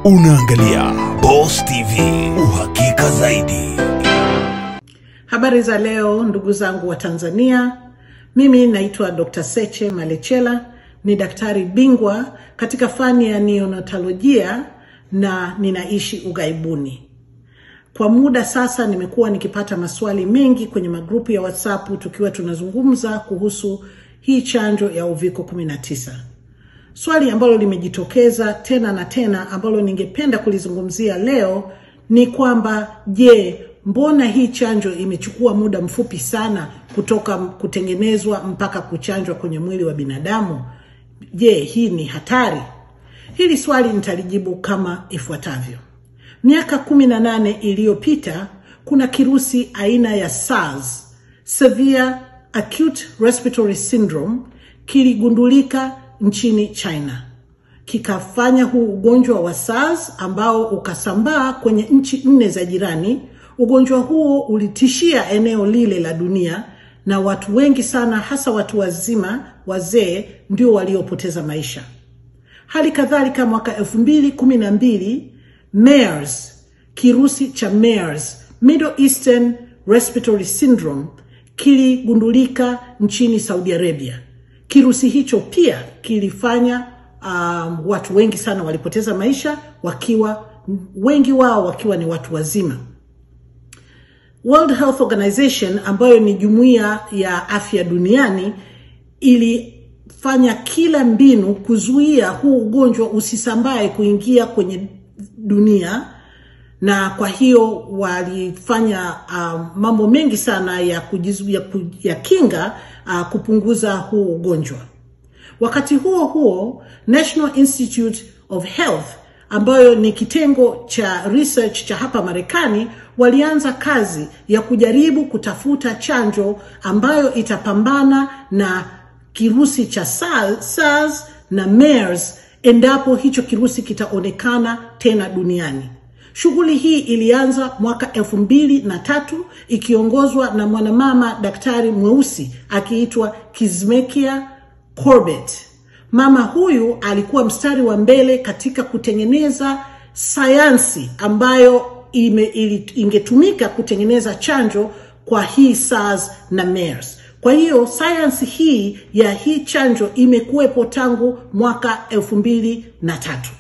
Unaangalia Boss TV, uhakika zaidi. Habari za leo ndugu zangu wa Tanzania. Mimi naitwa Dr. Seche Malechela, ni daktari bingwa katika fani ya neonatolojia na ninaishi ughaibuni. Kwa muda sasa nimekuwa nikipata maswali mengi kwenye magrupu ya WhatsApp tukiwa tunazungumza kuhusu hii chanjo ya uviko 19. Swali ambalo limejitokeza tena na tena ambalo ningependa kulizungumzia leo ni kwamba je, mbona hii chanjo imechukua muda mfupi sana kutoka kutengenezwa mpaka kuchanjwa kwenye mwili wa binadamu? Je, hii ni hatari? Hili swali nitalijibu kama ifuatavyo. Miaka kumi na nane iliyopita kuna kirusi aina ya SARS, Severe Acute Respiratory Syndrome, kiligundulika nchini China kikafanya huu ugonjwa wa SARS ambao ukasambaa kwenye nchi nne za jirani. Ugonjwa huo ulitishia eneo lile la dunia na watu wengi sana, hasa watu wazima, wazee, ndio waliopoteza maisha. Hali kadhalika mwaka elfu mbili kumi na mbili MERS, kirusi cha MERS, Middle Eastern Respiratory Syndrome, kiligundulika nchini Saudi Arabia. Kirusi hicho pia kilifanya um, watu wengi sana walipoteza maisha, wakiwa wengi wao wakiwa ni watu wazima. World Health Organization ambayo ni jumuiya ya afya duniani ilifanya kila mbinu kuzuia huu ugonjwa usisambae kuingia kwenye dunia, na kwa hiyo walifanya uh, mambo mengi sana ya, kujizu, ya, ya kinga uh, kupunguza huu ugonjwa. Wakati huo huo, National Institute of Health ambayo ni kitengo cha research cha hapa Marekani walianza kazi ya kujaribu kutafuta chanjo ambayo itapambana na kirusi cha SARS na MERS endapo hicho kirusi kitaonekana tena duniani. Shughuli hii ilianza mwaka elfu mbili na tatu ikiongozwa na mwanamama daktari mweusi akiitwa Kizzmekia Corbett. Mama huyu alikuwa mstari wa mbele katika kutengeneza sayansi ambayo ime, ili, ingetumika kutengeneza chanjo kwa hii SARS na MERS. Kwa hiyo sayansi hii ya hii chanjo imekuwepo tangu mwaka elfu mbili na tatu.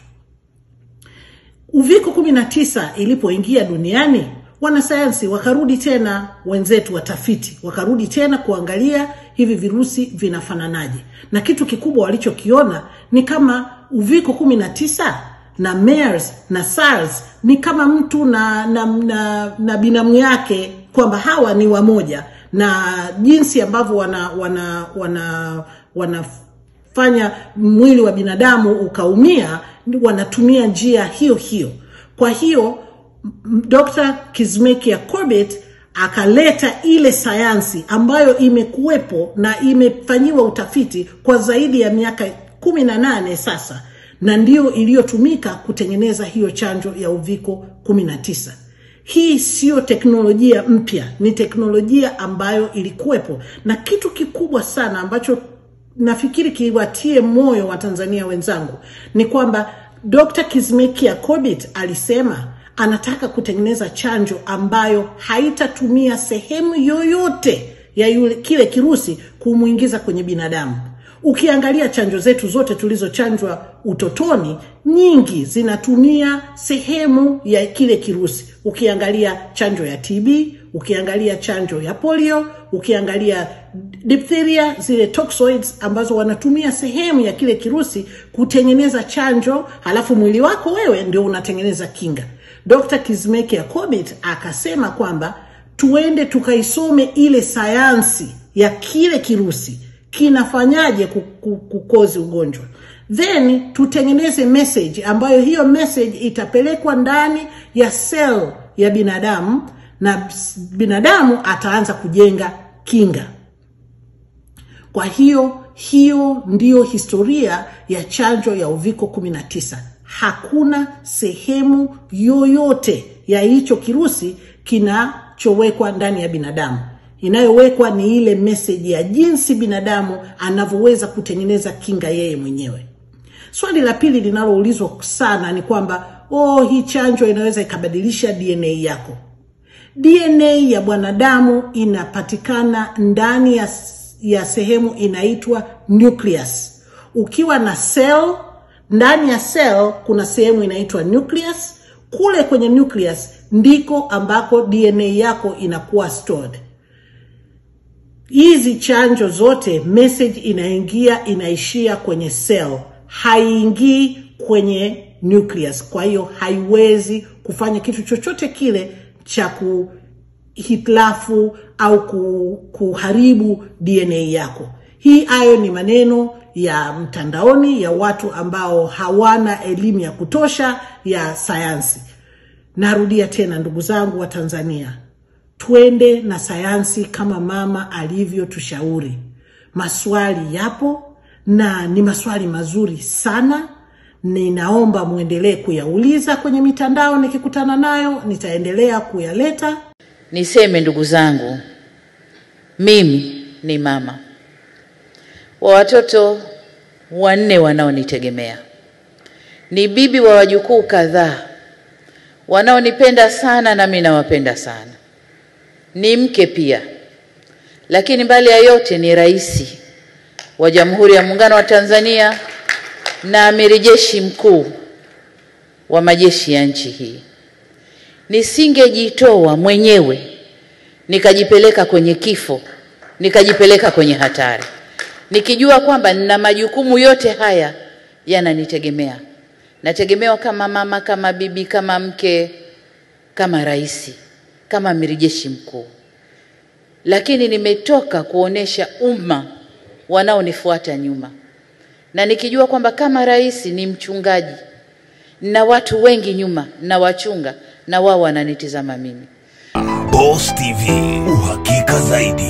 Uviko 19 ilipoingia duniani, wanasayansi wakarudi tena, wenzetu watafiti wakarudi tena kuangalia hivi virusi vinafananaje, na kitu kikubwa walichokiona ni kama uviko 19 na MERS na SARS ni kama mtu na, na, na, na binamu yake, kwamba hawa ni wamoja, na jinsi ambavyo wana wana wana wanafanya mwili wa binadamu ukaumia, wanatumia njia hiyo hiyo. Kwa hiyo Dr. Kizzmekia Corbett akaleta ile sayansi ambayo imekuwepo na imefanyiwa utafiti kwa zaidi ya miaka kumi na nane sasa, na ndiyo iliyotumika kutengeneza hiyo chanjo ya uviko 19. Hii siyo teknolojia mpya, ni teknolojia ambayo ilikuwepo, na kitu kikubwa sana ambacho nafikiri kiwatie moyo wa Tanzania wenzangu ni kwamba Dr. Kizzmekia Corbett alisema anataka kutengeneza chanjo ambayo haitatumia sehemu yoyote ya yule kile kirusi kumwingiza kwenye binadamu. Ukiangalia chanjo zetu zote tulizochanjwa utotoni, nyingi zinatumia sehemu ya kile kirusi. Ukiangalia chanjo ya TB, ukiangalia chanjo ya polio, ukiangalia diphtheria, zile toxoids ambazo wanatumia sehemu ya kile kirusi kutengeneza chanjo, halafu mwili wako wewe ndio unatengeneza kinga. Dr. Kizzmekia Corbett akasema kwamba tuende tukaisome ile sayansi ya kile kirusi kinafanyaje kukozi ugonjwa, then tutengeneze message ambayo hiyo message itapelekwa ndani ya cell ya binadamu na binadamu ataanza kujenga kinga. Kwa hiyo hiyo ndiyo historia ya chanjo ya uviko 19. Hakuna sehemu yoyote ya hicho kirusi kinachowekwa ndani ya binadamu. Inayowekwa ni ile message ya jinsi binadamu anavyoweza kutengeneza kinga yeye mwenyewe. Swali la pili linaloulizwa sana ni kwamba oh, hii chanjo inaweza ikabadilisha DNA yako. DNA ya mwanadamu inapatikana ndani ya, ya sehemu inaitwa nucleus. Ukiwa na cell, ndani ya cell kuna sehemu inaitwa nucleus. Kule kwenye nucleus ndiko ambako DNA yako inakuwa stored. Hizi chanjo zote message inaingia inaishia kwenye cell, haiingii kwenye nucleus. Kwa hiyo haiwezi kufanya kitu chochote kile cha kuhitilafu au kuharibu DNA yako. Hii hayo ni maneno ya mtandaoni ya watu ambao hawana elimu ya kutosha ya sayansi. Narudia tena, ndugu zangu wa Tanzania, twende na sayansi kama mama alivyotushauri. Maswali yapo na ni maswali mazuri sana. Ninaomba mwendelee kuyauliza kwenye mitandao, nikikutana nayo nitaendelea kuyaleta. Niseme ndugu zangu, mimi ni mama wa watoto wanne wanaonitegemea, ni bibi wa wajukuu kadhaa wanaonipenda sana, nami nawapenda sana, ni mke pia, lakini mbali ya yote ni rais wa Jamhuri ya Muungano wa Tanzania na amiri jeshi mkuu wa majeshi ya nchi hii. Nisingejitoa mwenyewe nikajipeleka kwenye kifo, nikajipeleka kwenye hatari, nikijua kwamba nina majukumu yote haya yananitegemea. Nategemewa kama mama, kama bibi, kama mke, kama rais, kama amiri jeshi mkuu, lakini nimetoka kuonesha umma wanaonifuata nyuma na nikijua kwamba kama rais ni mchungaji na watu wengi nyuma na wachunga na wao wananitizama mimi. Boss TV, uhakika zaidi.